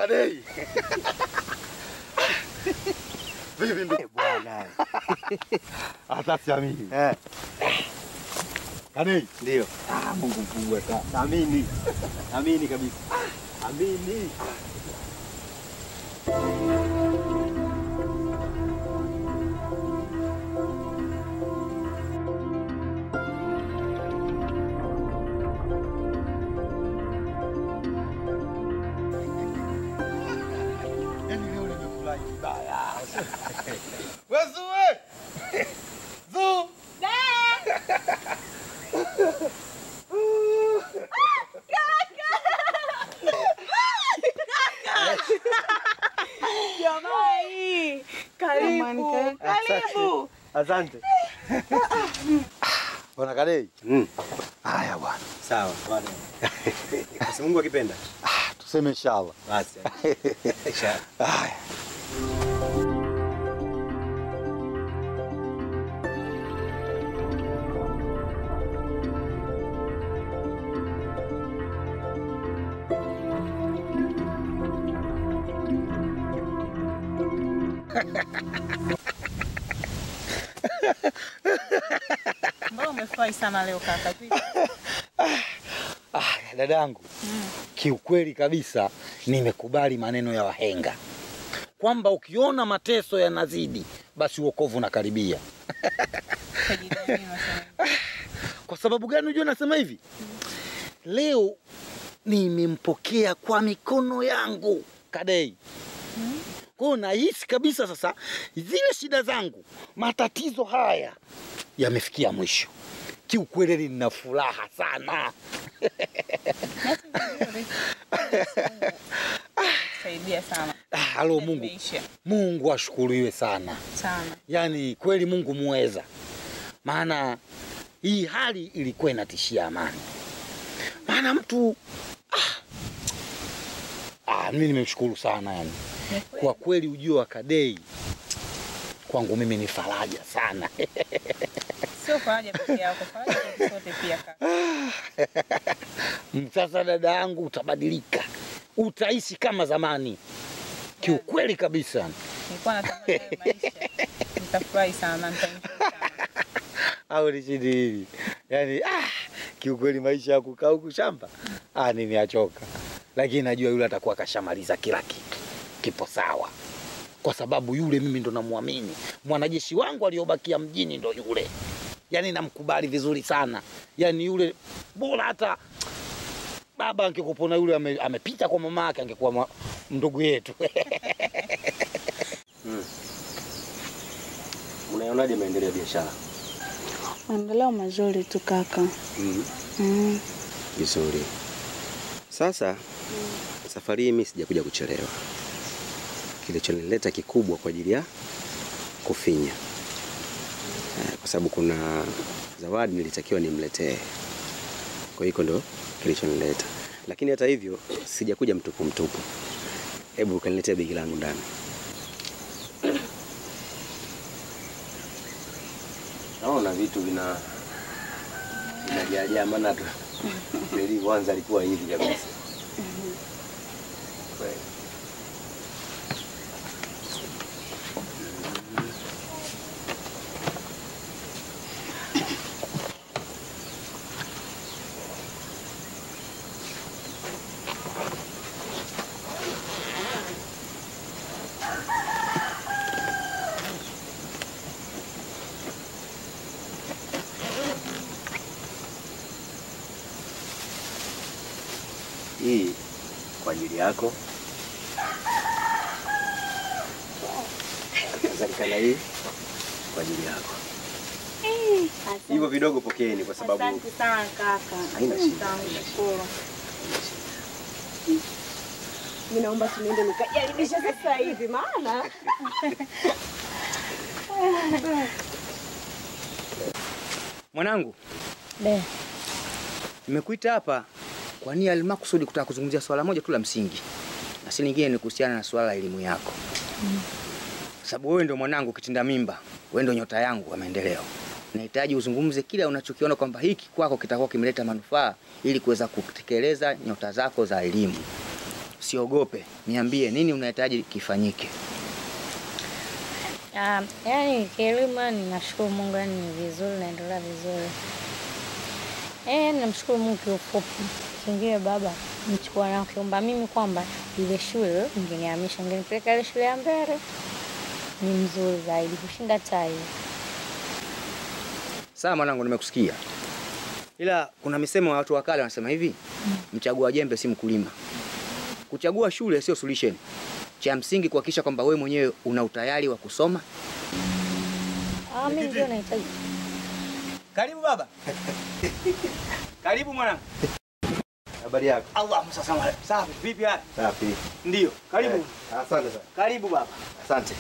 Kadei. Vipi ndugu? Bwana. Hata siamini. Eh, Kadei. ndio. Ah, Mungu mkubwa sana. Amini. Amini kabisa. Amini. Yaani leo nimefurahi vibaya. Wewe Zue. Zu. Jamani, karibu, karibu. Asante. Bwana Kadei. Mm. Haya bwana. Sawa. Bwana. Basi Mungu akipenda. Ah, tuseme inshallah. Basi. Inshallah. Haya. Mbona umefurahi sana leo kaka? Vipi? Ah, dadangu, kiukweli kabisa nimekubali maneno ya wahenga kwamba ukiona mateso yanazidi basi uokovu unakaribia. Utajidai nini unasema? Kwa sababu gani unajua nasema hivi? Leo nimempokea kwa mikono yangu Kadei. Kwa hiyo nahisi kabisa sasa zile shida zangu, matatizo haya yamefikia mwisho. Kiukweli nina furaha sana. Saidia sana. Ah, halo Mungu. Imeisha. Mungu ashukuriwe sana. Sana. Yaani kweli Mungu muweza, maana hii hali ilikuwa inatishia amani. Maana mtu ah, ah, mimi nimemshukuru sana yani. Ni kweli. Kwa kweli ujio wa Kadei kwangu mimi ni faraja sana. Sio faraja peke yako, faraja kwa sote pia kaka. Sasa dada yangu, utabadilika, utaishi kama zamani, kiukweli kabisa. Nilikuwa natamani hayo maisha. Nitafurahi sana, nitaenjoy sana. au nishindi hivi yani, ah, kiukweli maisha ya kukaa huku shamba ah, nimeachoka, lakini najua yule atakuwa kashamaliza kila kitu, kipo sawa, kwa sababu yule mimi ndo namwamini. Mwanajeshi wangu aliyobakia mjini ndo yule, yani namkubali vizuri sana, yani yule bora hata baba angekupona yule ame, amepita kwa mama yake angekuwa mwa- ndugu yetu. Unaionaje maendeleo ya biashara? Maendeleo mazuri tu kaka. Mm. Mm. Vizuri. Sasa safari hii mimi sijakuja kuchelewa. Kilichonileta kikubwa kwa ajili ya kufinya, Eh, kwa sababu kuna zawadi nilitakiwa nimletee. Kwa hiyo ndo kilichonileta, lakini hata hivyo sijakuja mtupu mtupu. Hebu ukaniletea begi langu ndani. Naona vitu vina vinajaajaa, maana tu nilivyoanza alikuwa hivi kabisa. Kweli. Hii kwa ajili yako. Kadhalika na hii kwa ajili yako. Hivyo vidogo pokeeni kwa sababu Asante sana kaka. Haina shida. Nitashukuru. Mimi naomba tunaende nikajaribisha sasa hivi maana Mwanangu, De. nimekuita hapa kwa nia almakusudi kutaka kuzungumzia swala moja tu la msingi, na si lingine ni kuhusiana na swala la elimu yako, sababu wewe ndio mwanangu kitinda mimba, wewe ndio nyota yangu wa maendeleo. Nahitaji uzungumze kile unachokiona kwamba hiki kwako kitakuwa kimeleta manufaa ili kuweza kutekeleza nyota zako za elimu. usiogope, niambie nini unahitaji kifanyike. Ah, yani kilimo ninashukuru Mungu, yani ni vizuri, naendelea vizuri. Eh, yani namshukuru Mungu kiufupi. Kingine baba mchukua na kiomba mimi kwamba ile shule nginihamisha, nginipeleka ile shule ya mbele ni mzuri zaidi kushinda tai. Sawa mwanangu, nimekusikia, ila kuna misemo ya watu wa kale wanasema hivi, mchagua jembe si mkulima. Kuchagua shule sio solution. Cha msingi kuhakikisha kwamba wewe mwenyewe una utayari wa kusoma. Ah, mimi ndio nahitaji. Karibu baba. Karibu mwanangu. Habari yako? Allahumma salli ala. Safi, vipi hali? Safi. Ndio. Karibu. Asante sana. Karibu baba. Asante.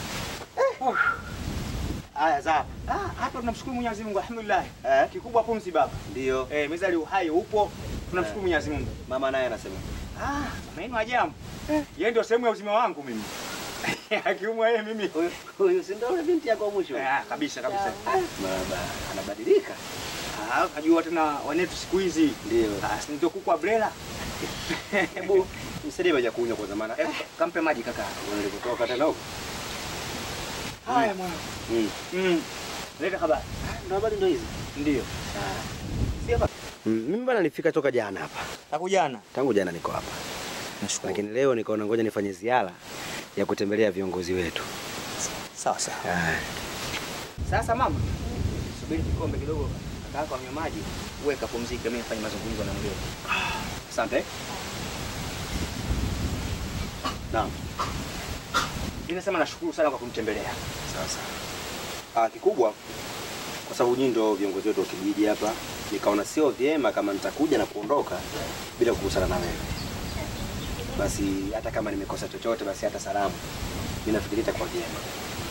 Haya sawa. Ah, hapa tunamshukuru Mwenyezi Mungu alhamdulillah. Eh? Kikubwa pumzi baba. Ndio. Eh, mezali uhai upo. Tunamshukuru Mwenyezi Mungu. Mama naye anasema. Ah, maneno ajabu. Yeye ndio sehemu ya uzima wangu mimi. Akiumwa yeye mimi. Huyu huyu si ndio yule binti yako wa mwisho? Ah, kabisa kabisa. Baba anabadilika. Ah, kajua tena wanetu siku hizi. Ndio. Ah, si ndio kuku wa brela. Hebu msaidie maji ya kunywa kwanza maana Eh, kampe maji kaka. nilipotoka tena huko. Haya mwana. Mm. Mm. Leta habari. Ndio habari ndio hizi. Ndio. Mm, mimi bana nilifika toka jana hapa. Takujana. Tangu jana niko hapa. Nashukuru. Lakini leo nikaona ngoja nifanye ziara ya kutembelea viongozi wetu. Sawa sawa. Ah. Sasa mama, subiri kikombe kidogo, kaka yako anywe maji, uwe kapumzike, mimi nifanye mazungumzo na mgeni. Asante. Naam. Ninasema nashukuru sana kwa kunitembelea. Sasa. Ah, kikubwa kwa sababu nyinyi ndio viongozi wetu wa kijiji hapa, nikaona sio vyema kama nitakuja na kuondoka bila kukutana na wewe. Basi hata kama nimekosa chochote, basi hata salamu mimi nafikiri itakuwa vyema.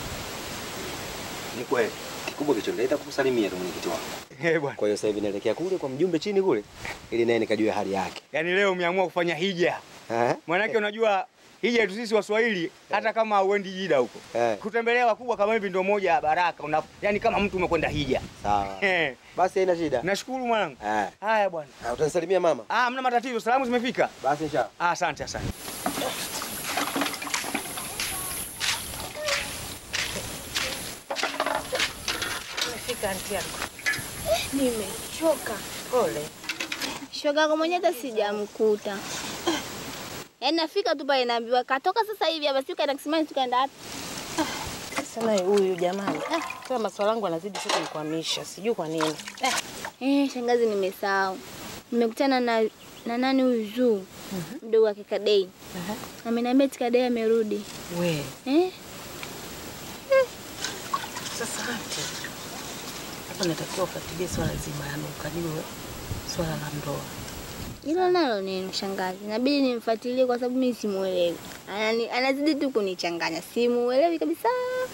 Ni kweli. Kikubwa kilichonileta kukusalimia tu mwenyekiti wangu. Eh bwana. Kwa hiyo sasa hivi naelekea kule kwa mjumbe chini kule, ili naye nikajue hali yake. Yaani leo umeamua kufanya hija. Eh? Maanake unajua hija yetu sisi Waswahili hata kama uendi jida huko. Eh. Kutembelea wakubwa kama hivi ndio moja ya baraka. Una, yani kama mtu umekwenda hija. Sawa. Eh. Basi haina shida. Nashukuru mwanangu. Eh. Haya bwana. Ah, Utanisalimia mama? Ah, mna matatizo. Salamu zimefika. Basi inshallah. Ah, asante asante. Umefika anti yako. Nimechoka. Pole. Shoga yako mwenyewe hata sijamkuta. Yaani nafika tu pale naambiwa katoka sasa hivi hapa sio kaenda kisimani tukaenda wapi? Sana huyu jamani. Ah, kama maswala yangu anazidi tu kunikwamisha. Sijui kwa nini. Eh, Eh, shangazi nimesahau. Nimekutana na na nani huyu Zuu? Mdogo wake Kadei. Ameniambia eti Kadei amerudi. we. Eh? Sasa anti. Hapa natakiwa ufuatilie swala zima yani ukajue swala la ndoa. Hilo nalo neno shangazi. Inabidi nimfuatilie kwa sababu mimi simuelewi. Anani, anazidi tu kunichanganya. Simuelewi kabisa.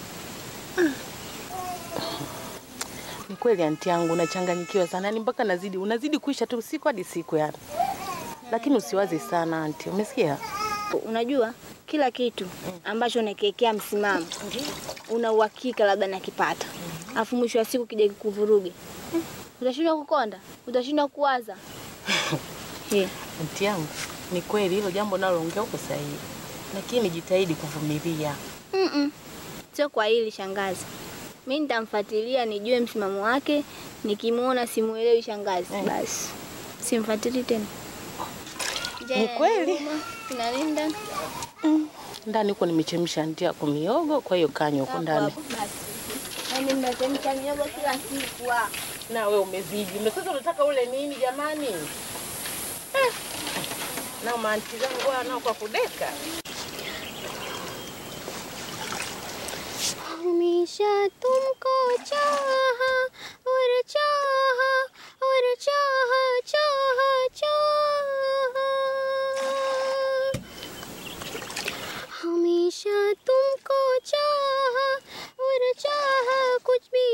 Ni kweli anti yangu unachanganyikiwa sana. Ni mpaka nazidi unazidi kuisha tu siku hadi siku yani. Lakini usiwaze sana anti. Umesikia? Unajua kila kitu ambacho unakiwekea msimamo una uhakika labda nakipata, alafu mwisho wa siku kija kikuvuruge, utashindwa kukonda, utashindwa kuwaza. Eh, Anti yangu, ni kweli hilo jambo naloongea uko sahihi. Lakini jitahidi kuvumilia. mm-mm. Sio kwa hili shangazi, mi nitamfuatilia nijue msimamo wake, nikimwona simuelewi shangazi, basi simfuatili tena. Ni kweli. Inalinda Ndani huko nimechemsha anti yako miogo, kwa hiyo kanywa huko ndani. Yaani mnachemsha miogo kila siku. ah. Na wewe umezidi. Na sasa unataka ule nini jamani? Eh. Na maanti zangu hawa nao kwa kudeka. हमेशा तुमको चाहा और चाहा और चाहा चाहा चाहा हमेशा तुमको चाहा और चाहा कुछ भी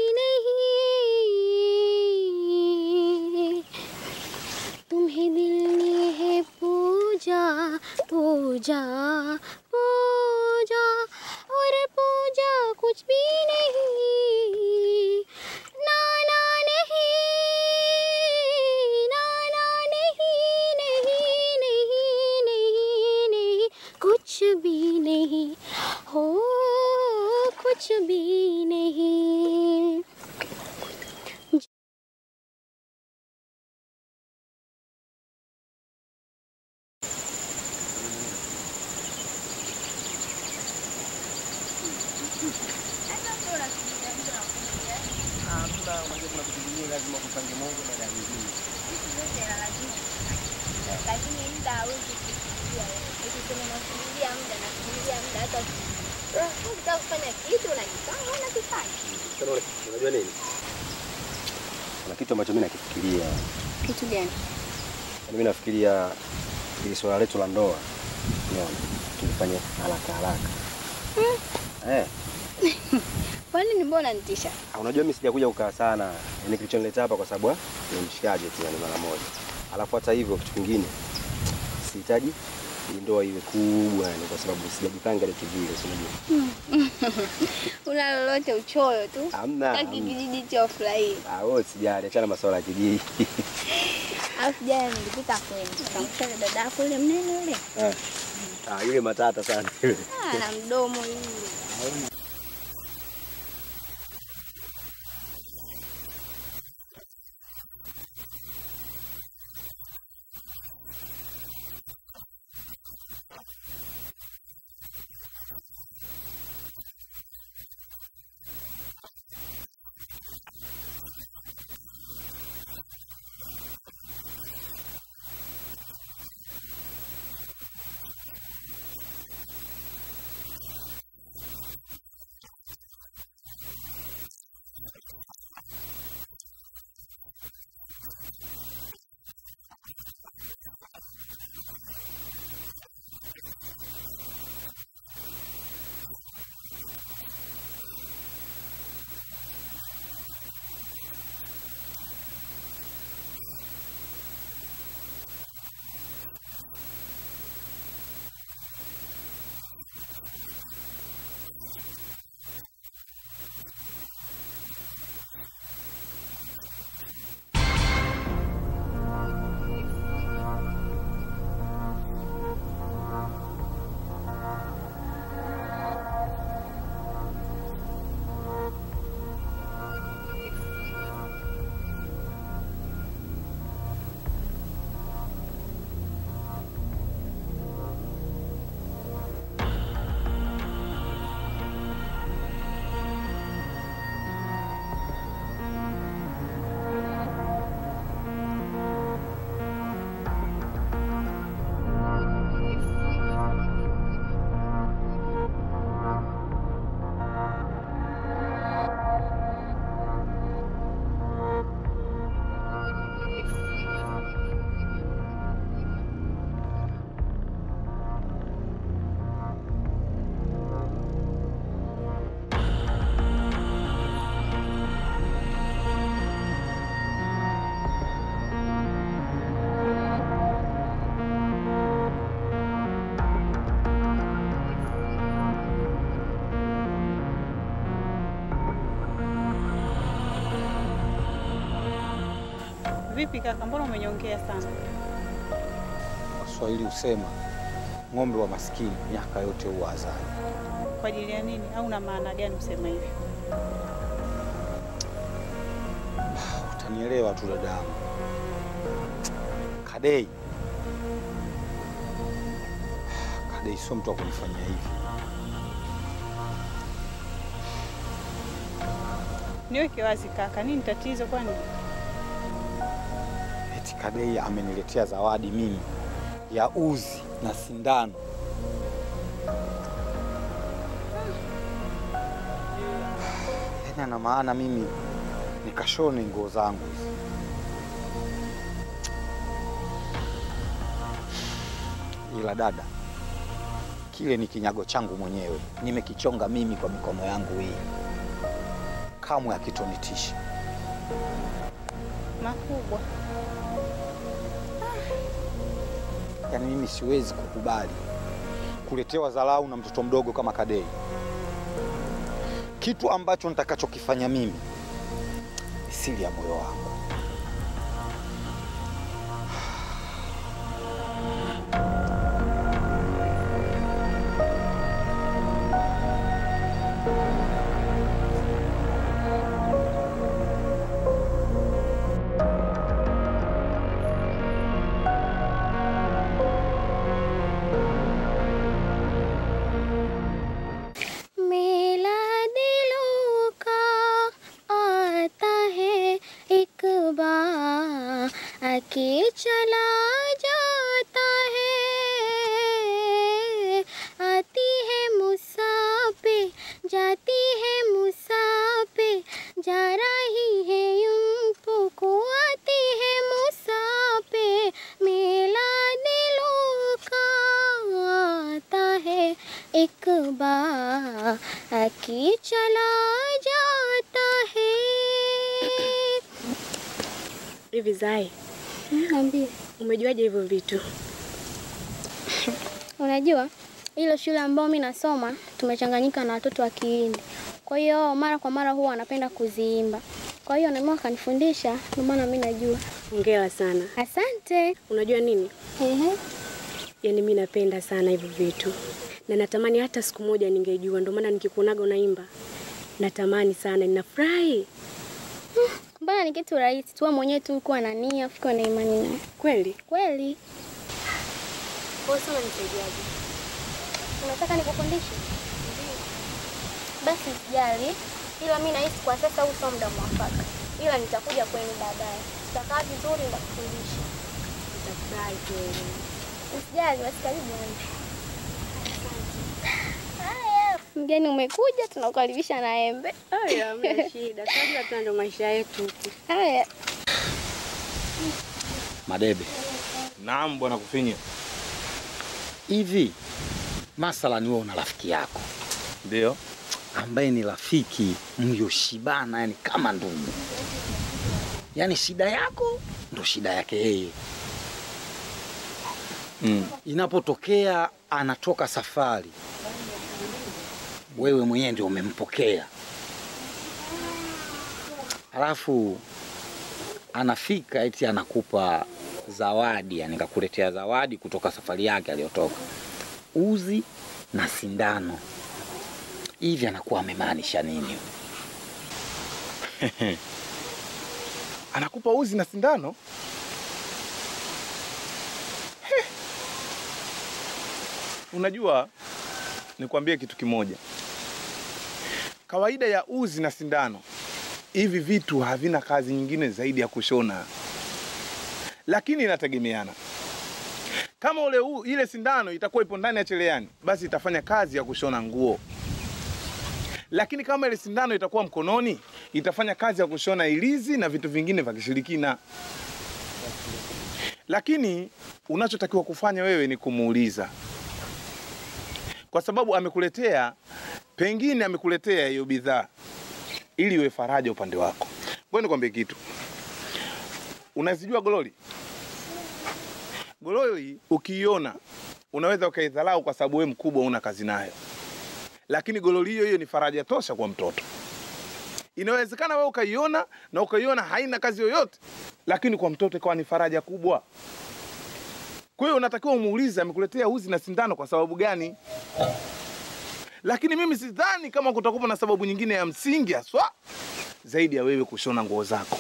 नहीं तुम्हें दिल ने है पूजा पूजा पूजा और पूजा कुछ भी नहीं नाना नहीं नाना नहीं नहीं नहीं नहीं कुछ भी नहीं lakini muda hawezi kufikia wewe. Ukisema unasubiria muda na kusubiria muda hata ukitaka kufanya kitu unajipanga unakifanya. Unajua nini? Kuna kitu ambacho mimi nakifikiria. Kitu gani? Yaani mimi nafikiria ili swala letu la ndoa. Unaona? Tulifanye haraka haraka. Eh, Kwa nini mbona nitisha? ah, unajua mimi sijakuja kukaa sana. Yaani kilichonileta hapa kwa sababu ah, ni mshikaji tu yani mara moja. Alafu hata hivyo kitu kingine sihitaji hii ndoa iwe kubwa yani kwa sababu sijajipanga ile kivile, si unajua. Una lolote uchoyo tu. Hamna. Taki kijiji cha ufurahii. Ah, wewe sijali, achana masuala ya kijiji. Alafu jana nilipita kwenu. Nikamkuta dada yako yule mnene yule. Ah. Ah, yule matata sana yule. Ah, na mdomo yule. Vipi kaka, mbona umenyongea sana? Waswahili husema ng'ombe wa maskini miaka yote huwa azali. Kwa ajili ya nini? Au na maana gani kusema hivyo? Utanielewa tu dadangu. Kadei, Kadei sio mtu wa kunifanyia hivi. Niweke wazi kaka, nini tatizo kwani? Eti Kadei ameniletea zawadi mimi ya uzi na sindano. Yaani ana maana mimi nikashone nguo zangu hizi. Ila dada, kile ni kinyago changu mwenyewe, nimekichonga mimi kwa mikono yangu hii, kamwe hakitonitisha. Makubwa. Yaani mimi siwezi kukubali kuletewa dharau na mtoto mdogo kama Kadei. Kitu ambacho nitakachokifanya mimi ni siri ya moyo wangu. तजुबा की चला जाता है Hivi Zai, Niambie. umejuaje hivyo vitu? Unajua ile shule ambayo mimi nasoma tumechanganyika na watoto wa Kihindi, kwa hiyo mara kwa mara huwa wanapenda kuziimba. Kwa hiyo nami wakanifundisha, ndio maana mimi najua. Hongera sana. Asante. Unajua nini? Ehe. Yaani mi napenda sana hivyo vitu na natamani hata siku moja ningejua, ndio maana nikikuonaga unaimba natamani sana, ninafurahi Mbona ni kitu rahisi tu, wewe mwenyewe tu kuwa na nia, ukiwa na imani naye. kweli. Kweli. Kwa hiyo sasa nisaidiaje? Unataka nikufundishe? Basi usijali, ila mimi nahisi kwa sasa huu sio muda mwafaka, ila nitakuja kwenu baadaye. Tutakaa vizuri, nitakufundisha. Nitafurahi kweli. Usijali, basi karibu yangu. Haya, mgeni umekuja, tunakukaribisha na embe. Haya, hamna shida. Tunajua tuna ndo maisha yetu huku. Haya. Madebe, Naam bwana Kufinya. hivi masala ni wewe una rafiki yako Ndio. ambaye ni rafiki mlioshibana, yani kama ndugu, yani shida yako ndo shida yake yeye. Mm. Inapotokea anatoka safari, wewe mwenyewe ndio umempokea, halafu anafika eti anakupa zawadi, yani kakuletea zawadi kutoka safari yake aliyotoka, uzi na sindano. Hivi anakuwa amemaanisha nini? Anakupa uzi na sindano? Heh. Unajua, nikwambie kitu kimoja. Kawaida ya uzi na sindano, hivi vitu havina kazi nyingine zaidi ya kushona, lakini inategemeana. Kama ule u, ile sindano itakuwa ipo ndani ya cherehani, basi itafanya kazi ya kushona nguo lakini kama ile sindano itakuwa mkononi itafanya kazi ya kushona ilizi na vitu vingine vya kishirikina. Lakini unachotakiwa kufanya wewe ni kumuuliza, kwa sababu amekuletea, pengine amekuletea hiyo bidhaa ili iwe faraja upande wako. Ngoja nikwambie kitu, unazijua gololi? Gololi ukiiona unaweza ukaidharau kwa sababu wewe mkubwa una kazi nayo lakini gololi hiyo hiyo ni faraja tosha kwa mtoto. Inawezekana wewe ukaiona na ukaiona haina kazi yoyote, lakini kwa mtoto ikawa ni faraja kubwa. Kwa hiyo unatakiwa umuulize amekuletea uzi na sindano kwa sababu gani. Lakini mimi sidhani kama kutakuwa na sababu nyingine ya msingi haswa zaidi ya wewe kushona nguo zako.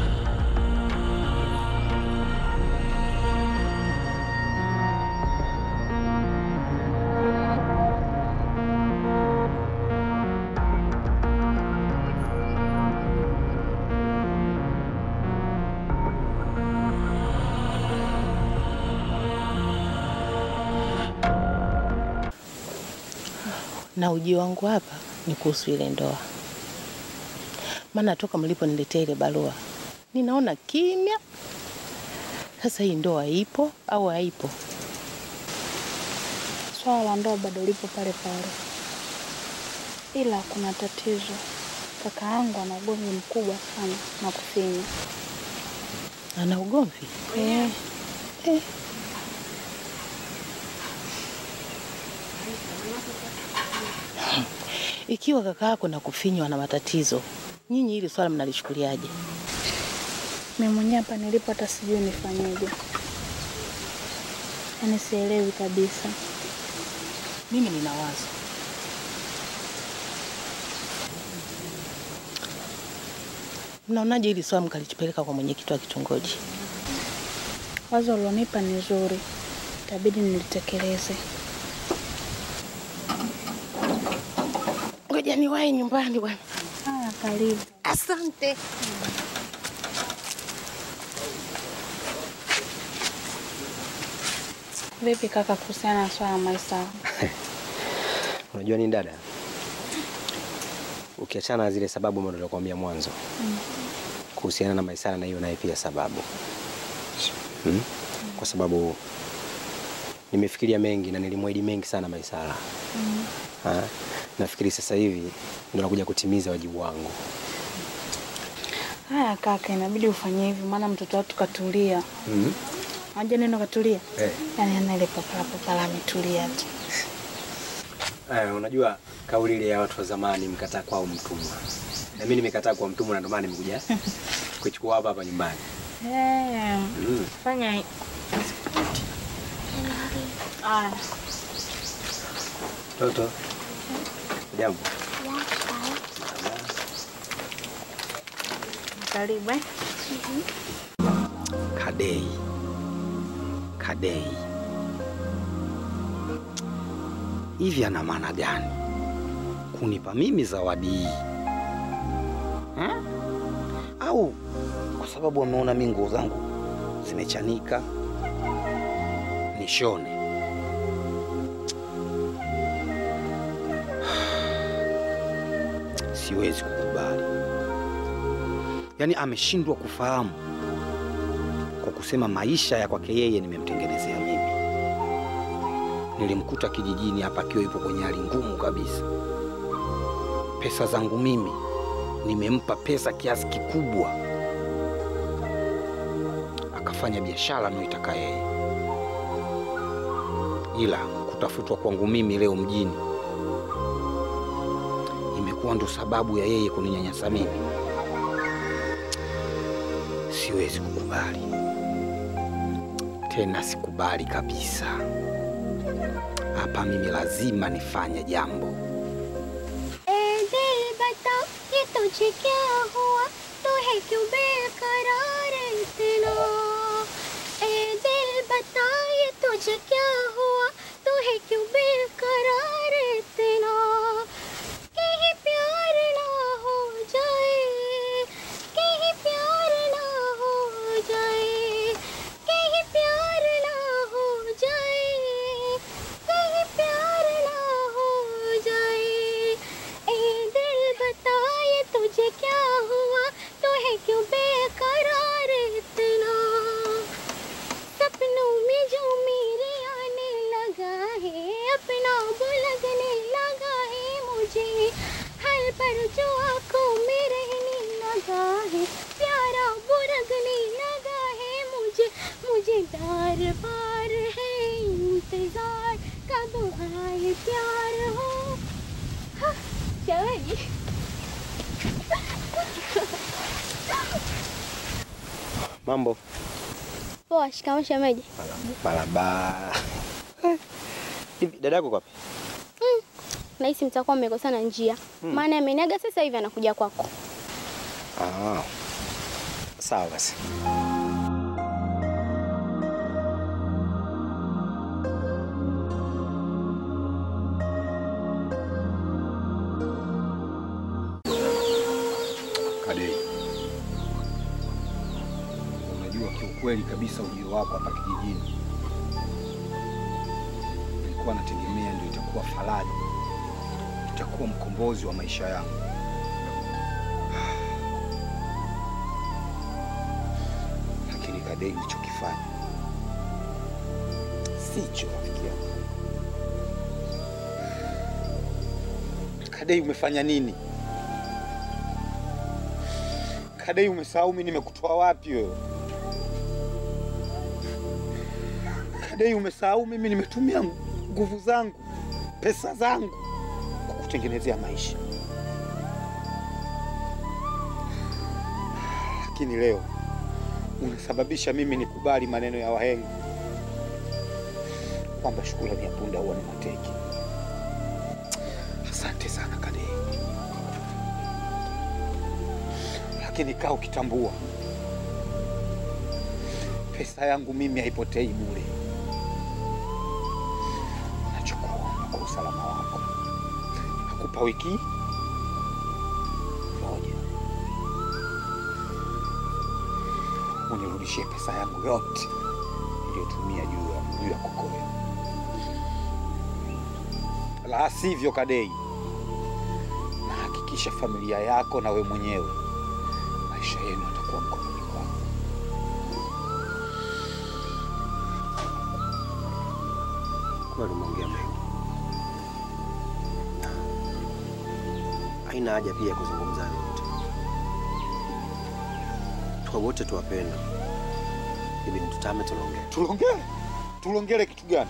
na uji wangu hapa ni kuhusu ile ndoa, maana toka mliponiletea ile barua ninaona kimya. Sasa hii ndoa ipo au haipo? Swala la ndoa bado lipo pale pale, ila kuna tatizo. Kaka yangu ana ugomvi mkubwa sana na Kufinya. Ana ugomvi Eh, eh. Ikiwa kaka yako na Kufinywa na matatizo, nyinyi hili swala mnalichukuliaje? mimi mwenyewe hapa nilipo hata sijui nifanyeje, yaani sielewi kabisa. Mimi nina wazo. Mnaonaje hili swala mkalipeleka kwa mwenyekiti wa kitongoji? Wazo ulionipa ni zuri, itabidi nilitekeleze. Ngoja niwahi nyumbani bwana. Haya, karibu. Asante. Vipi kaka, kuhusiana na swala la Maisara? Unajua nini dada, ukiachana na zile sababu ambazo nilikwambia mwanzo kuhusiana na Maisara, na hiyo naye pia sababu hmm? Kwa sababu nimefikiria mengi na nilimwahidi mengi sana Maisara Ah, nafikiri sasa hivi ndo nakuja kutimiza wajibu wangu. Haya kaka, inabidi ufanye hivyo, maana mtoto watu katulia. Mm. Unajua neno katulia? Eh. Yaani ana ile papala papala ametulia tu. Eh, unajua kauli ile ya watu wa zamani mkataa kwao mtumwa. Na mimi nimekataa kwa mtumwa na ndio maana nimekuja kuchukua hapa hapa nyumbani. Eh. Mm. Fanya hi- Aya. Toto. Jambo. Karibu eh. Kadei, Kadei, hivi ana maana gani kunipa mimi zawadi hii Ha? Au kwa sababu ameona mi nguo zangu zimechanika nishone? Siwezi kukubali, yaani ameshindwa kufahamu kwa kusema maisha ya kwake yeye nimemtengenezea mimi. Nilimkuta kijijini hapa akiwa yupo kwenye hali ngumu kabisa. Pesa zangu mimi nimempa pesa kiasi kikubwa, akafanya biashara anayoitaka yeye, ila kutafutwa kwangu mimi leo mjini imekuwa ndo sababu ya yeye kuninyanyasa mimi. Siwezi kukubali tena, sikubali kabisa. Hapa mimi lazima nifanye jambo. ए दिल बता ये तुझे क्या हुआ तू है क्यों बेकरार इतना ए दिल बता ये तुझे क्या हुआ तू है क्यों बेकरार इतना कहीं प्यार ना हो जाए कहीं प्यार ना हो जाए कहीं प्यार ना हो जाए कहीं प्यार ना हो जाए ए दिल बता ये तुझे क्या हुआ तो है क्यों बेकरार इतना सपनों में जो मेरे आने लगा है अपना वो लगने लगा है मुझे हर पर जो आंखों में रहने लगा है प्यारा वो लगने लगा है मुझे मुझे बार बार है इंतजार कब आए प्यार हो हाँ, चल Mambo. Poa, shikamoo shemeji. Barabara. Hivi dada yako kwapi? Nahisi mtakuwa mmekosana njia, Hmm. maana ameniaga sasa hivi anakuja kwako. Ah. Sawa basi. Kadei, unajua kiukweli kabisa ujio wako hapa kijijini nilikuwa nategemea ndio itakuwa faraja, itakuwa mkombozi wa maisha yangu. Lakini Kadei, ulichokifanya sicho rafiki yangu. Kadei, umefanya nini? Kadei, umesahau mimi nimekutoa wapi wewe? Kadei, umesahau mimi nimetumia nguvu zangu, pesa zangu kukutengenezea maisha, lakini leo unasababisha mimi nikubali maneno ya wahenga kwamba shukrani ya punda huwa ni mateke. Asante sana Kadei. lakini kaa ukitambua pesa yangu mimi haipotei bure. Nachokuomba kwa usalama wako, nakupa wiki moja unirudishie pesa yangu yote niliyotumia juu ya juu ya kokoyo, la sivyo Kadei, nahakikisha familia yako na we mwenyewe maisha yenu yatakuwa mkononi kwangu. Kweli umeongea mengi. haina haja pia ya kuzungumza hayo yote. Tuwa wote tuwapenda, ibidi tutame tunaongea. Tulongele? Tulongele kitu gani?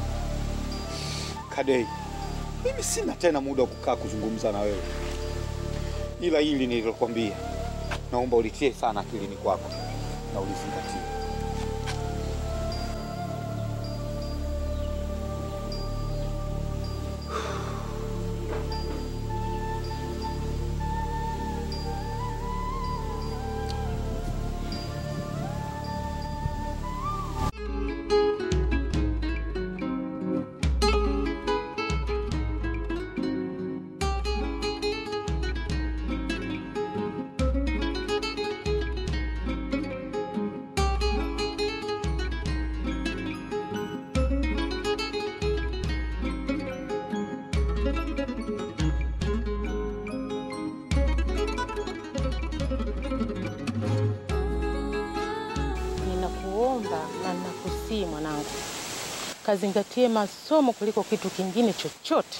Kadei, mimi sina tena muda wa kukaa kuzungumza na wewe, ila hili nililokwambia naomba ulitie sana akilini kwako na ulizingatie. Ninakuomba na ninakusii mwanangu, kazingatie masomo kuliko kitu kingine chochote.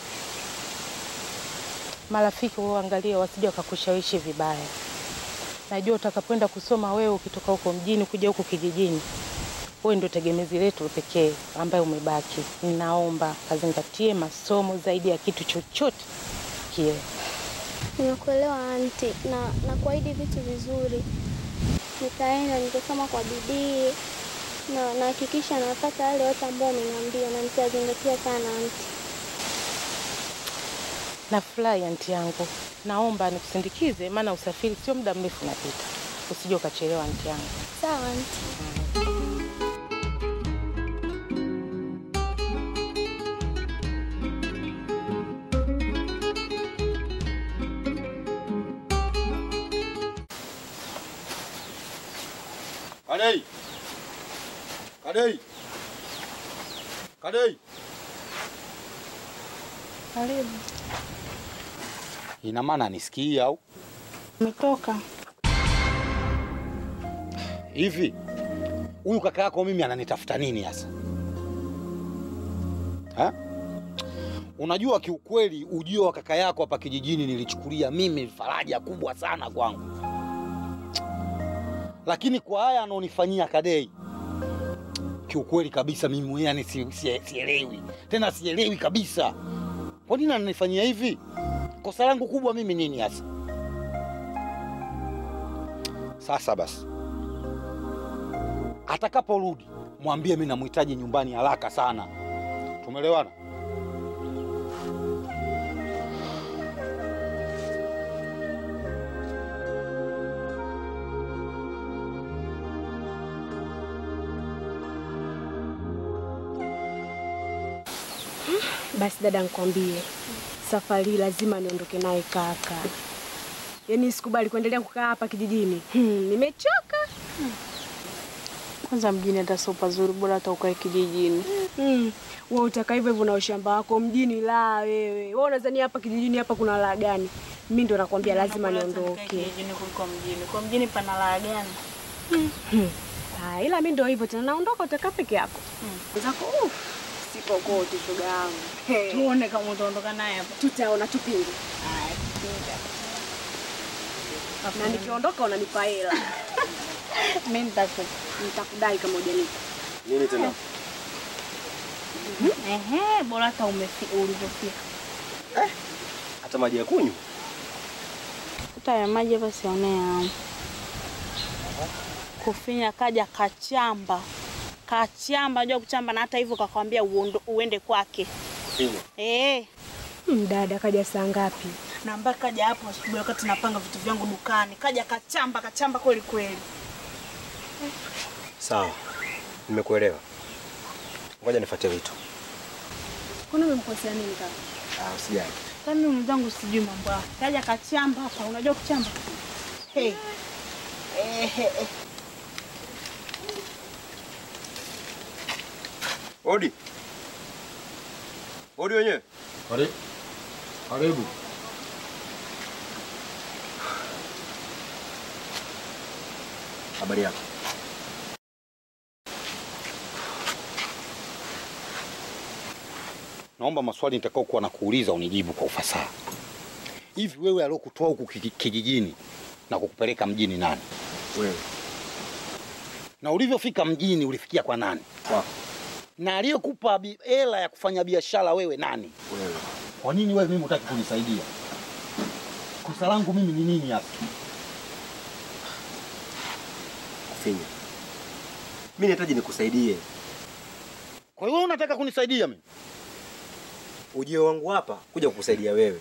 Marafiki uangalie wasije wakakushawishi vibaya. Najua utakapoenda kusoma wewe, ukitoka huko mjini kuja huku kijijini, wewe ndio tegemezi letu pekee ambaye umebaki. Ninaomba kazingatie masomo zaidi ya kitu chochote kile. Nimekuelewa anti, na na kuahidi vitu vizuri. Nitaenda nitasoma kwa bidii na nahakikisha napata yale yote ambayo umeniambia na nitazingatia sana anti. Nafurahi anti yangu, naomba nikusindikize, maana usafiri sio muda mrefu unapita. Usije ukachelewa anti yangu. Sawa anti. Kadei! Kadei! Kadei! Karibu. Ina maana nisikii au Umetoka? hivi? Huyu kaka yako mimi ananitafuta nini hasa? Ha? Unajua kiukweli ujio wa kaka yako hapa kijijini nilichukulia mimi faraja kubwa sana kwangu, lakini kwa haya anaonifanyia Kadei, kiukweli kabisa mimi mwenyewe yani si, si, sielewi tena, sielewi kabisa kwa nini ananifanyia hivi. Kosa langu kubwa mimi nini hasa? Sasa basi, atakaporudi mwambie mimi namhitaji nyumbani haraka sana. Tumeelewana? Basi dada, nikwambie safari hii lazima niondoke naye kaka. Yaani sikubali kuendelea kukaa hapa kijijini. Hmm, nimechoka. Kwanza mjini hata sio pazuri, bora hata ukae kijijini. Mm. Wewe utaka hivyo hivyo na ushamba wako mjini la wewe. Wewe unadhani hapa kijijini hapa kuna la gani? Mimi ndo nakwambia lazima niondoke. Kijijini kuliko mjini. Kwa mjini pana raha gani? Hmm. Ah, ila mimi ndo hivyo tena naondoka utakaa peke yako. Zako uh, siko kote shoga yangu. Hey. Tuone kama utaondoka naye hapa. Tutaona tupinge. Na nikiondoka unanipa hela. Mimi nitakupa. Nitakudai kama hujanipa. Nini tena? Ehe, bora hata umefika ulivyofika. Hata maji ya kunywa? Hata ya maji hapa sionea. Kufinya kaja kachamba. Kachamba, unajua kuchamba na hata hivyo kakwambia uondo- uende kwake. Kufinya. Eh. Hmm, dada kaja saa ngapi? Na mpaka kaja hapo asubuhi wakati napanga vitu vyangu dukani. Kaja kachamba, kachamba kweli kweli. Sawa, nimekuelewa. Ngoja nifuate vitu. Kwani umemkosea nini kaka? Ah, usijali. Kama mimi mwenzangu sijui mambo yake. Kaja kachamba hapa, unajua kuchamba? Hey. Eh, eh, eh. Odi. Odi wenyewe. Karibu. Karibu. Habari yako? Naomba maswali nitakao kuwa na kuuliza unijibu kwa ufasaha. Hivi wewe aliokutoa huku kiki- kijijini na kukupeleka mjini nani? Wewe. Na ulivyofika mjini ulifikia kwa nani? Kwako. Na aliyekupa bi- hela ya kufanya biashara wewe nani? Wewe. Kwa nini wewe mimi hutaki kunisaidia? Kosa langu mimi ni nini hasa? Kufinya. Mimi nahitaji nikusaidie. Kwa hiyo wewe unataka kunisaidia mimi? Ujio wangu hapa kuja kukusaidia wewe.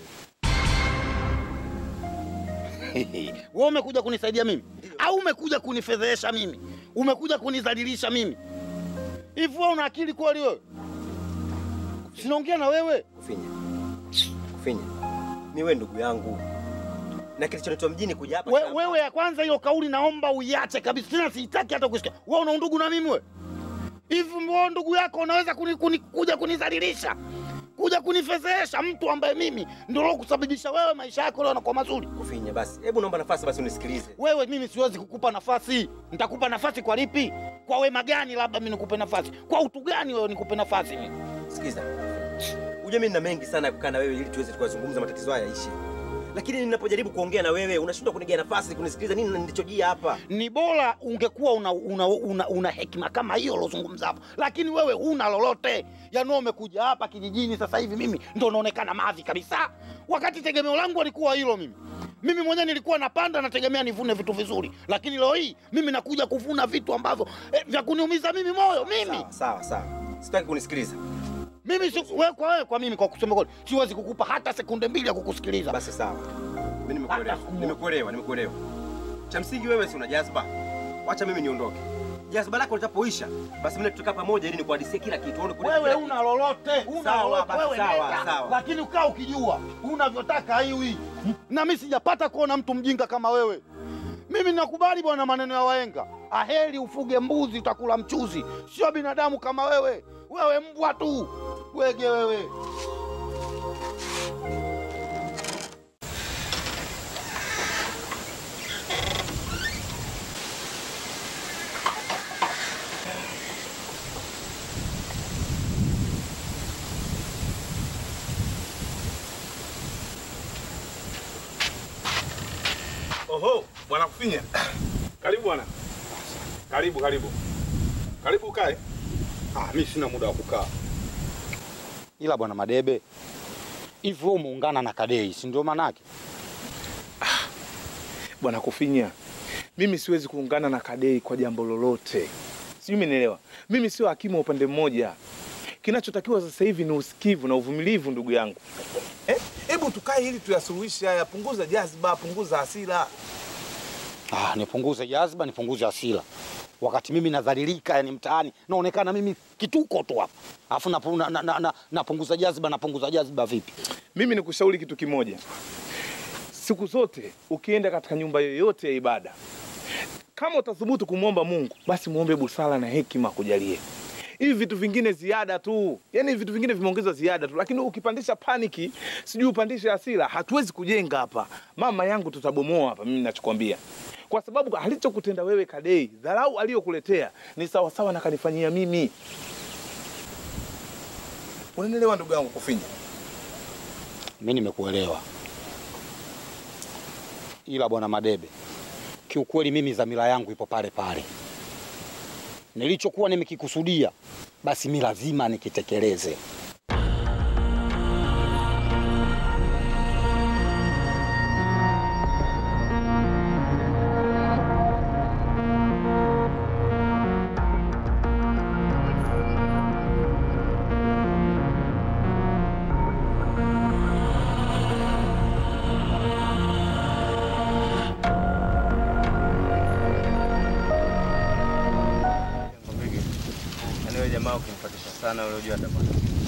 wewe umekuja kunisaidia mimi au umekuja kunifedhehesha mimi? Umekuja kunidhalilisha mimi? Hivi wewe una akili kweli wewe? Sinaongea na wewe. Kufinya. Kufinya. Mimi wewe ndugu yangu. Na kilichonitoa mjini kuja hapa. We, wewe ya kwanza hiyo kauli naomba uiache kabisa, tena sitaki hata kusikia. Wewe una undugu na mimi wewe? Hivi wewe ndugu yako unaweza kuni, kuni, kuja kunidhalilisha kuja kunifedhehesha, mtu ambaye mimi ndio kusababisha wewe maisha yako leo yanakuwa mazuri. Kufinya basi. Hebu naomba nafasi basi unisikilize. Wewe mimi siwezi kukupa nafasi. Nitakupa nafasi kwa lipi? Kwa wema gani labda mimi nikupe nafasi? Kwa utu gani wewe nikupe nafasi mimi? Sikiza. Ujue mimi nina mengi sana ya kukaa na wewe ili tuweze tukazungumza matatizo haya yaishe. Lakini ninapojaribu kuongea na wewe unashindwa kunigea nafasi kunisikiliza nini nilichojia hapa. Ni bora ungekuwa una, una, una, una hekima kama hiyo ulozungumza hapo, lakini wewe huna lolote. Yaani wewe umekuja hapa kijijini sasa hivi, mimi ndo naonekana mavi kabisa, wakati tegemeo langu alikuwa hilo. Mimi mimi mwenyewe nilikuwa napanda nategemea nivune vitu vizuri, lakini leo hii mimi nakuja kuvuna vitu ambavyo eh, vya kuniumiza mimi moyo mimi. Sawa sawa sawa. Sitaki kunisikiliza. Mimi si, wewe kwa wewe kwa mimi kwa kusema kweli siwezi kukupa hata sekunde mbili ya kukusikiliza. Basi sawa. Mimi nimekuelewa. Nimekuelewa, nimekuelewa. Cha msingi wewe si una jazba. Wacha mimi niondoke. Jazba lako litapoisha, basi mimi tutakaa pamoja ili nikuhadisie kila kitu. Uone kuna Wewe kila una lolote, una Sawa, lolote basi wewe sawa, nenda. sawa. Lakini ukaa ukijua unavyotaka haiwi. Na mimi sijapata kuona mtu mjinga kama wewe. Mimi nakubali bwana maneno ya wahenga, aheri ufuge mbuzi utakula mchuzi, sio binadamu kama wewe. Wewe mbwa tu, wege wewe. Oho, bwana Kufinya. Karibu bwana. Karibu, karibu. Karibu ukae. Ah, mimi sina muda wa kukaa. Ila bwana Madebe, hivi wewe umeungana na Kadei, si ndio manake? Bwana Kufinya, mimi siwezi kuungana na Kadei kwa jambo lolote. Sijui umenielewa. Mimi sio hakimu wa upande mmoja. Kinachotakiwa sasa hivi ni usikivu na uvumilivu, ndugu yangu. Eh, Hebu tukae ili tuyasuluhishe haya. Punguza jazba, punguza hasira. Ah, nipunguze jazba, nipunguze hasira. Wakati mimi nadhalilika, yani mtaani naonekana mimi kituko tu hapa, alafu napunguza na, na, na, napunguza jazba, napunguza jazba vipi? Mimi nikushauri kitu kimoja. Siku zote ukienda katika nyumba yoyote ya ibada, kama utathubutu kumwomba Mungu, basi muombe busara na hekima akujalie. Hivi vitu vingine ziada tu, yaani vitu vingine vimeongezwa ziada tu, lakini ukipandisha paniki, sijui upandishe hasira, hatuwezi kujenga hapa. Mama yangu tutabomoa hapa, mimi ninachokwambia, kwa sababu alichokutenda wewe Kadei, dharau aliyokuletea ni sawasawa na kanifanyia mimi. Unanielewa ndugu yangu Kufinya? Mimi nimekuelewa, ila bwana Madebe, kiukweli mimi dhamira yangu ipo pale pale. Nilichokuwa nimekikusudia basi mi lazima nikitekeleze. Yaani wewe jamaa ukimfuatisha sana ule unajua atapata.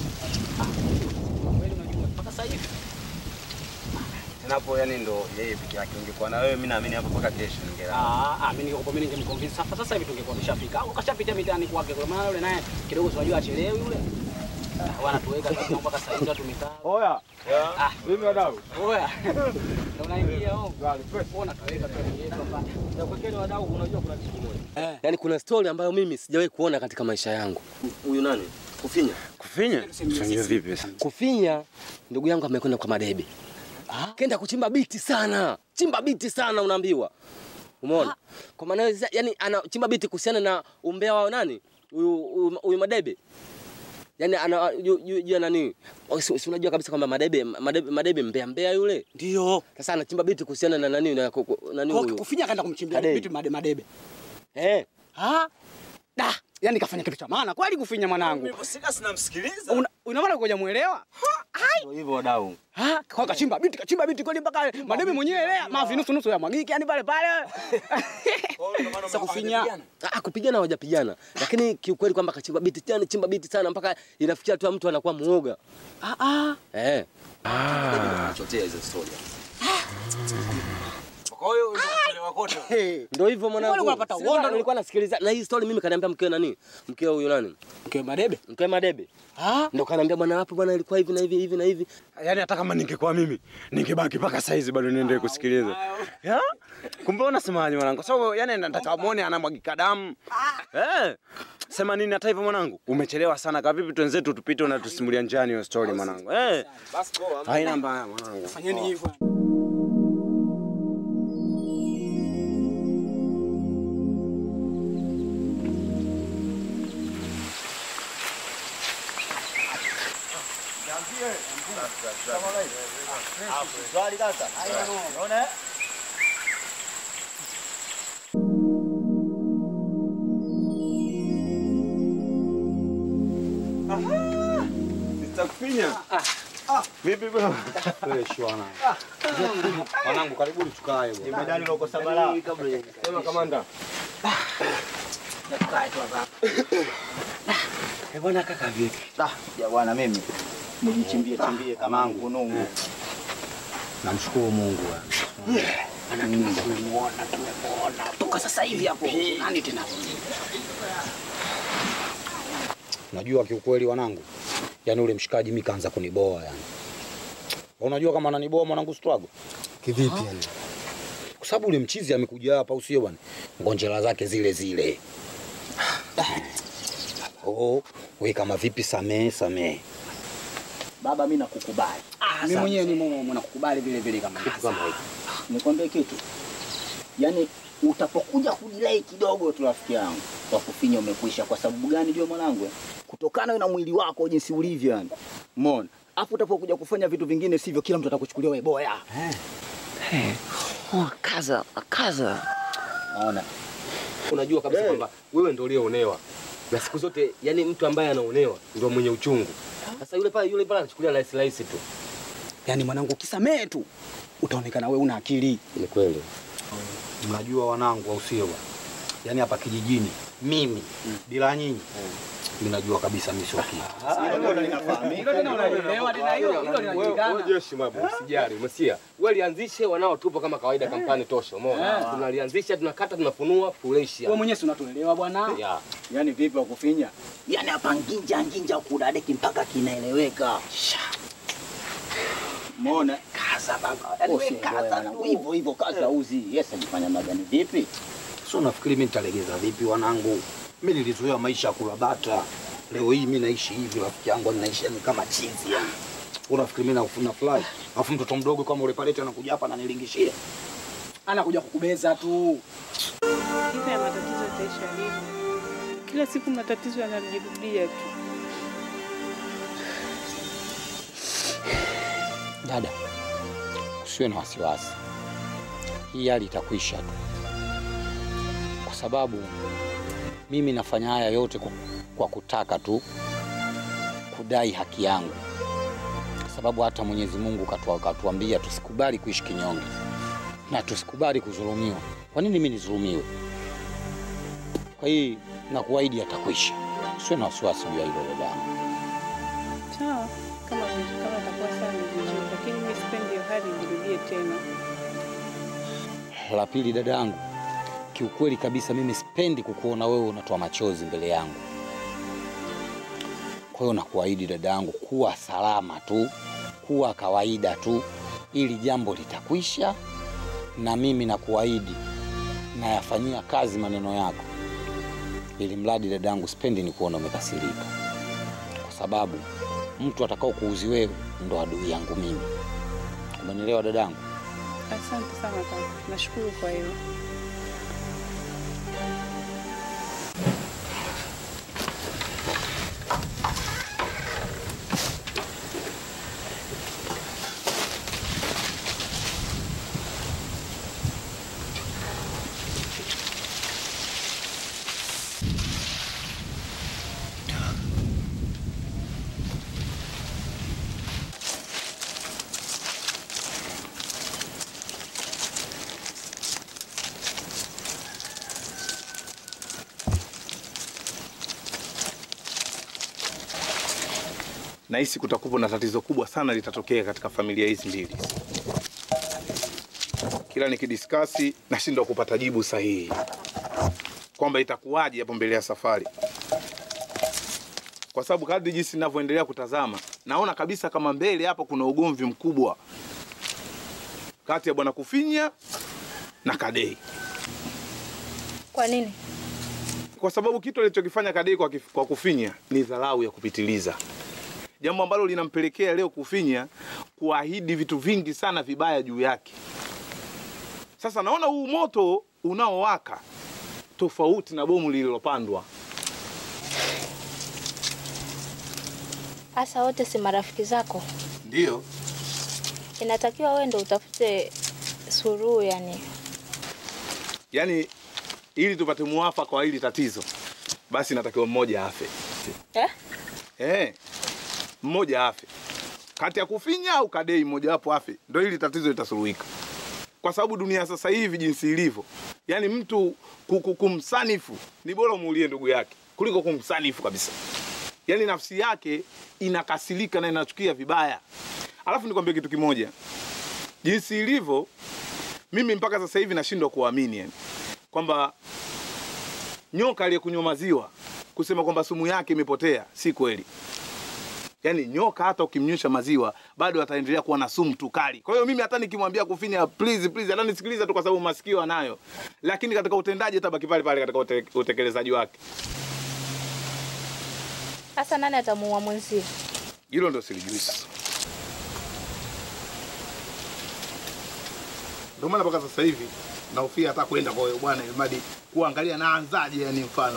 Mpaka sasa hivi Tena hapo yani ndo yeye peke yake ungekuwa na wewe mimi naamini hapo mpaka kesho ningelala. Ah, ah, mimi ningekuwa mimi ningemconvince sasa sasa hivi tungekuwa tumeshafika. Au kashapitia mitaani kwake kwa maana yule naye kidogo tunajua achelewi yule. Ah, Wanatuweka kama mpaka sasa hivi tumekaa. Oya. Ah, Mimi wadau. oya. Na unaingia huko. Ona tuweka tuingie hapa. Na kwa kweli wadau unajua kuna kitu kimoja. Yaani kuna story ambayo mimi sijawahi kuona katika maisha yangu. Huyu nani? Kufinya. Kufinya? Fanya vipi sasa? Kufinya ndugu yangu amekwenda kwa Madebe. Kenda kuchimba biti sana, chimba biti sana, unaambiwa. Umeona? Kwa maana hiyo sasa, yani anachimba biti kuhusiana na umbea wa nani? Huyu huyu- huyu Madebe. Yaani ana juu juu juu ya nani? Oh, Si si unajua kabisa kwamba Madebe Madebe, Madebe mbea mbea yule. Ndio. Sasa anachimba biti kuhusiana na nani na ku- ku- nani Kwa huyu? kufinya kaenda kumchimbia Kadebe. vitu made madebe. Eh. Ha? Da, yani kafanya kitu cha maana kweli kufinya mwanangu. Sika sinamsikiliza. Una una maana kuja muelewa? Ndio hivyo wadau. Ha, kwa kachimba biti kachimba biti kweli mpaka madebe mwenyewe lea mavi nusu nusu ya mwagiki yani pale pale. Sasa kufinya. Ah, kupigana hawajapigana. Lakini kiukweli kwamba kachimba biti tena chimba biti sana mpaka inafikia tu mtu anakuwa muoga. Ah ah. Eh. Chotea hizo story. Kwa hiyo ndio kuchelewa kote. Ndio hivyo mwanangu. Wale wanapata Sasa uondo. Nilikuwa nasikiliza na hii story mimi kaniambia mkeo nani? Mkeo huyo nani? Mkeo Madebe. Mkeo Madebe. Ah, Ndio kaniambia bwana hapo bwana ilikuwa hivi na hivi hivi na hivi. Yaani hata kama ningekuwa mimi ningebaki mpaka saizi bado niendelee kusikiliza. Ya? Kumbe unasemaje mwanangu? Kwa sababu yani nataka muone anamwagika damu. Eh. Sema nini hata hivyo mwanangu? Umechelewa sana. Kwa vipi twenzetu tupite unatusimulia njiani hiyo story mwanangu. Eh. Basi poa. Haina mbaya mwanangu. fanyeni hivyo. Nitakufinya. Vipi bwana? Wewe shwana. Mwanangu karibuni tukae bwana. Medali unakosa balaa. Sema kamanda. Eh bwana kaka vipi? Ah, ya bwana mimi nijichimbie chimbie kama ngunungu. Namshukuru Mungu. Tumemuona, tumemuona. Toka sasa hivi hapo. Nani tena? Unajua kiukweli wanangu, yani ule mshikaji mimi kaanza kuniboa yani. Unajua kama ananiboa mwanangu struggle? Kivipi yani? Kwa sababu ule mchizi amekuja hapa usio bwana. Ngonjera zake zile zile. Oh, we kama vipi samee samee. Baba mimi nakukubali. Mimi mwenyewe ni mume nakukubali vile vile kama kitu kama hicho. Nikwambie kitu. Yaani utapokuja kujilai kidogo tu rafiki yangu kwa kufinya umekwisha. Kwa sababu gani ndio mwanangu? Kutokana na mwili wako jinsi ulivyo yani. Umeona? Hapo utapokuja kufanya vitu vingine sivyo, kila mtu atakuchukulia wewe boya. Oh, kaza, kaza. Naona. Unajua kabisa kwamba wewe ndio ulioonewa. Na siku zote yani mtu ambaye anaonewa ndio mwenye uchungu. Sasa yule pale yule pale anachukulia rahisi rahisi tu. Yaani mwanangu ukisamee tu utaonekana wewe una akili. Ni kweli. Mnajua wanangu au sio bwana? Yaani hapa kijijini mimi bila nyinyi mimi najua kabisa mimi sio kitu. Wewe jeshi mabu, usijali, umesikia? Wewe lianzishe wanao tupo kama kawaida kampani tosha, umeona? Eh. Tunalianzisha, tunakata, tunafunua, fresh. Wewe mwenyewe si unatuelewa bwana. Ya. Yaani vipi wa kufinya? Yaani hapa nginja nginja kudadeki mpaka kinaeleweka. Umeona? Kaza baba. Yaani wewe kaza tu hivyo hivyo kaza uzi. Yes, ajifanya magani vipi? Sio nafikiri mimi nitalegeza vipi wanangu? Mimi nilizoea maisha ya kula bata. Leo hii mimi naishi hivi rafiki yangu naishi ni kama chizi yani. Unafikiri mimi nafuna fly? Alafu mtoto mdogo kama ule pale anakuja hapa ananilingishia. Anakuja kukubeza tu. Hivi ya matatizo itaisha lini? Kila siku matatizo yanajirudia tu. Dada, usiwe na wasiwasi, hii hali itakwisha tu, kwa sababu mimi nafanya haya yote kwa, kwa kutaka tu kudai haki yangu, kwa sababu hata Mwenyezi Mungu katua- katuambia tusikubali kuishi kinyonge na tusikubali kudhulumiwa. Kwa nini mimi nidhulumiwe? Kwa hii nakuahidi yatakwisha, usiwe na wasiwasi juu ya hilo dadangu. Sawa, kama kama itakuwa sawa ni vizuri, lakini mimi sipendi hiyo hali ijirudie tena. La pili, dada yangu, kiukweli kabisa mimi sipendi kukuona wewe unatoa machozi mbele yangu. Kwa hiyo nakuahidi dada yangu, kuwa salama tu, kuwa kawaida tu, ili jambo litakwisha, na mimi nakuahidi nayafanyia kazi maneno yako, ili mradi dada yangu, sipendi ni kuona umekasirika, kwa sababu mtu atakao kuuzi wewe ndo adui yangu mimi. Kwa Umenielewa dadangu? Asante sana kaka, nashukuru kwa hilo. Nahisi kutakuwa na tatizo kubwa sana litatokea katika familia hizi mbili. Kila nikidiskasi nashindwa kupata jibu sahihi kwamba itakuwaje hapo mbele ya safari, kwa sababu kadri jinsi ninavyoendelea kutazama naona kabisa kama mbele hapo kuna ugomvi mkubwa kati ya bwana Kufinya na Kadei, Kwa nini? kwa sababu kitu alichokifanya Kadei kwa, kif- kwa Kufinya ni dharau ya kupitiliza, jambo ambalo linampelekea leo Kufinya kuahidi vitu vingi sana vibaya juu yake. Sasa naona huu moto unaowaka tofauti na bomu lililopandwa. Hasa wote si marafiki zako, Ndio inatakiwa wewe ndo utafute suluhu yani. yaani, ili tupate muafaka wa hili tatizo, basi natakiwa mmoja afe. Eh? Eh, mmoja afe kati ya Kufinya au Kadei, mmoja wapo afe, ndio hili tatizo litasuluhika. Kwa sababu dunia sasa hivi jinsi ilivyo, yaani mtu ku- ku- kumsanifu ni bora umuulie ndugu yake kuliko kumsanifu kabisa. Yaani nafsi yake inakasirika na inachukia vibaya. Alafu nikwambie kitu kimoja, jinsi ilivyo, mimi mpaka sasa hivi nashindwa kuamini yani kwamba nyoka aliyekunywa maziwa kusema kwamba sumu yake imepotea, si kweli. Yaani nyoka hata ukimnywesha maziwa bado ataendelea kuwa na sumu tu kali. Kwa hiyo mimi hata nikimwambia Kufinya please please, hata nisikiliza tu kwa sababu masikio anayo, lakini katika utendaji atabaki pale pale katika ute, utekelezaji wake. Sasa nani atamuua mwenzie? Hilo ndo silijui sasa. Ndio maana mpaka sasa hivi nahofia hata kwenda kwa huyo bwana ilimadi kuangalia naanzaje, yani mfano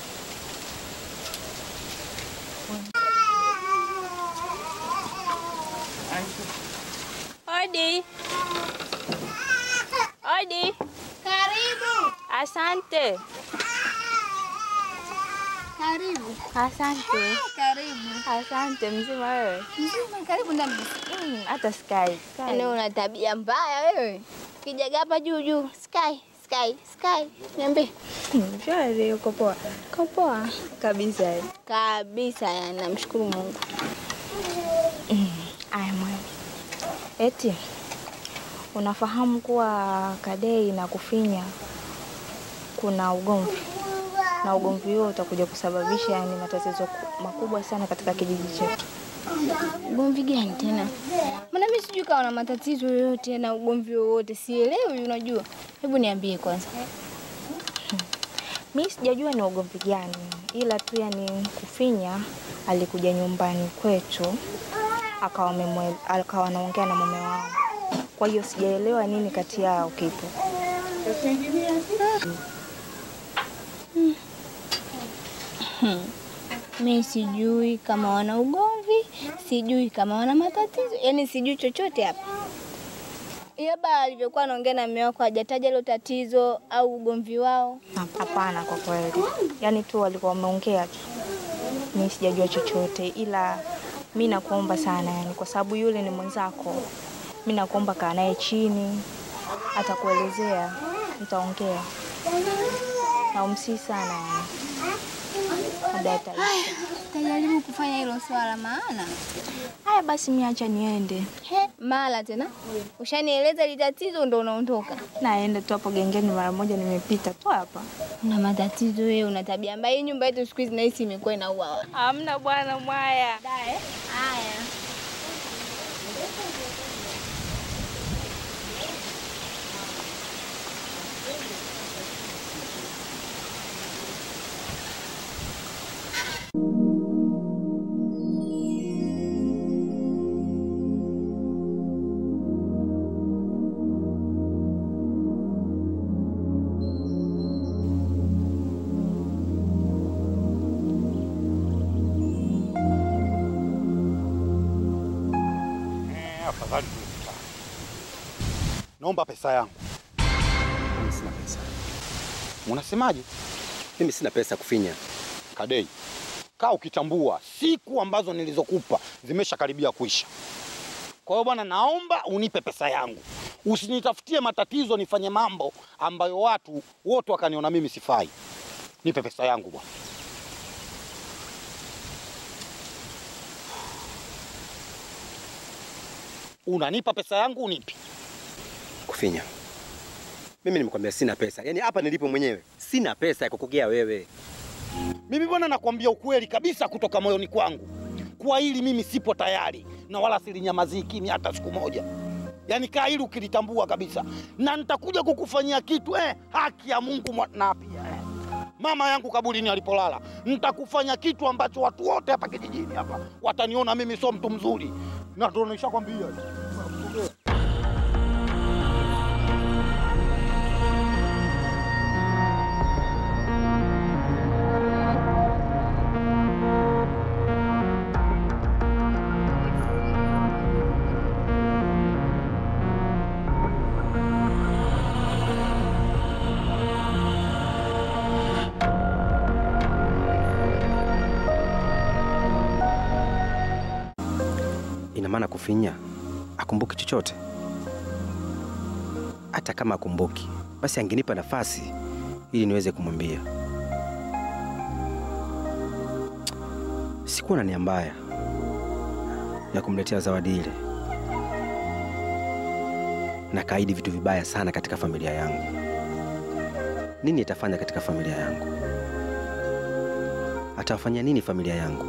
Odi. Odi. Karibu. Asante. Karibu. Asante. Karibu. Asante mzima wewe. Mzima, karibu ndani. Mm, hata Sky. Yaani una tabia mbaya wewe. Kijaga hapa juu juu. Sky, Sky, Sky. Niambie. Shwari, uko poa? Uko poa? Kabisa. Kabisa, yani namshukuru Mungu. Aya mwana. Eti unafahamu kuwa Kadei na Kufinya kuna ugomvi na ugomvi huo utakuja kusababisha yani matatizo ku- makubwa sana katika kijiji chetu. Ugomvi gani tena? Maana mimi sijui kama na matatizo yoyote na ugomvi wowote, sielewi. Unajua, hebu niambie kwanza. Mi sijajua ni ugomvi gani, ila tu yani Kufinya alikuja nyumbani kwetu akawa amemwe- akawa anaongea na mume wangu, kwa hiyo sijaelewa nini kati yao kipo. Mimi sijui kama wana ugomvi, sijui kama wana matatizo, yaani sijui chochote hapa. Labda alivyokuwa anaongea na mume wako hajataja hilo tatizo au ugomvi wao. Hapana, kwa kweli, yaani tu walikuwa wameongea tu, mi sijajua chochote, ila mi nakuomba sana, yani kwa sababu yule ni mwenzako, mi nakuomba kaa naye chini, atakuelezea, mtaongea na umsii sana yani, labda ataisha. Tajaribu kufanya hilo swala maana. Haya basi, mi acha niende. He, mara tena ushanieleza ile tatizo ndo unaondoka. Naenda tu hapo gengeni mara moja, nimepita tu hapa. Una matatizo wewe, una tabia mbaya. Hii nyumba yetu siku hizi nahisi imekuwa inaua. Hamna bwana mwaya. Haya. Eh, afadhali tulikutana. Naomba pesa yangu. Mimi sina pesa. Unasemaje? Mimi sina pesa kufinya. Kadei, kaa ukitambua siku ambazo nilizokupa zimeshakaribia kuisha. Kwa hiyo bwana, naomba unipe pesa yangu, usinitafutie matatizo nifanye mambo ambayo watu wote wakaniona mimi sifai. Nipe pesa yangu bwana. Unanipa pesa yangu unipi? Kufinya. Mimi nimekwambia sina pesa. Yaani hapa nilipo mwenyewe sina pesa ya kukugea wewe. Mimi bwana, nakwambia ukweli kabisa kutoka moyoni kwangu, kwa hili mimi sipo tayari na wala silinyamazii kimya hata siku moja. Yaani kaa hili ukilitambua kabisa, na nitakuja kukufanyia kitu eh, haki ya Mungu mwa- na pia eh, mama yangu kaburini alipolala, nitakufanya kitu ambacho watu wote hapa kijijini hapa wataniona mimi sio mtu mzuri, na ndio nishakwambia. Ina maana kufinya akumbuki chochote? Hata kama akumbuki, basi angenipa nafasi ili niweze kumwambia. Sikuwa na nia mbaya ya kumletea zawadi ile, na kaidi vitu vibaya sana katika familia yangu. Nini itafanya katika familia yangu? Atawafanyia nini familia yangu?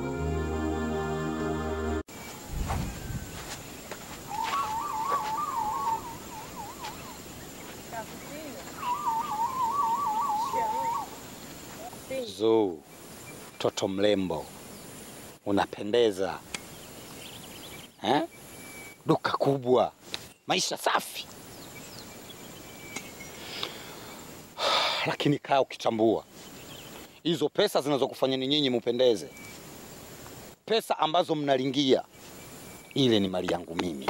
Zuu, mtoto mrembo, unapendeza eh? Duka kubwa, maisha safi, lakini kaa ukitambua hizo pesa zinazokufanyeni nyinyi mupendeze, pesa ambazo mnalingia, ile ni mali yangu mimi,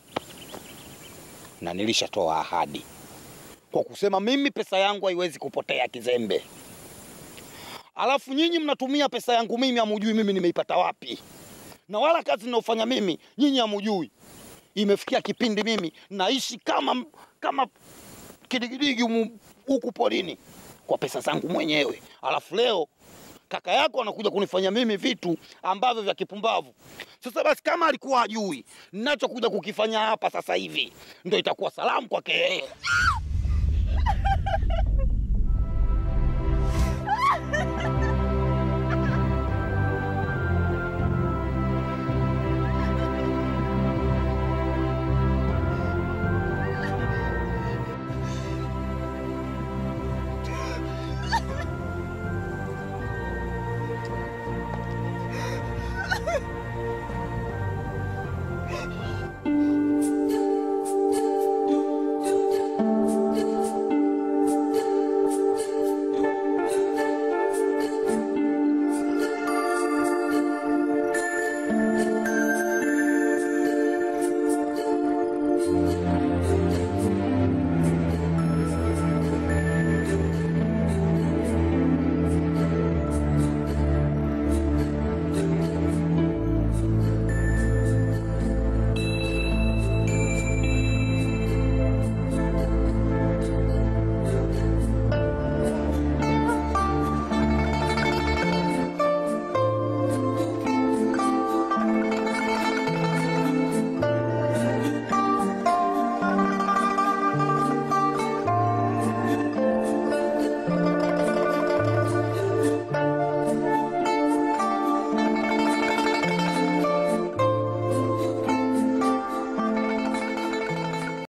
na nilishatoa ahadi kwa kusema mimi pesa yangu haiwezi kupotea kizembe. Alafu nyinyi mnatumia pesa yangu mimi, hamujui mimi nimeipata wapi, na wala kazi ninayofanya mimi nyinyi hamujui. Imefikia kipindi mimi naishi kama kama kidigidigi humu- huku porini kwa pesa zangu mwenyewe, alafu leo kaka yako anakuja kunifanya mimi vitu ambavyo vya kipumbavu. Sasa basi, kama alikuwa hajui ninachokuja kukifanya hapa sasa hivi, ndio itakuwa salamu kwake yeye.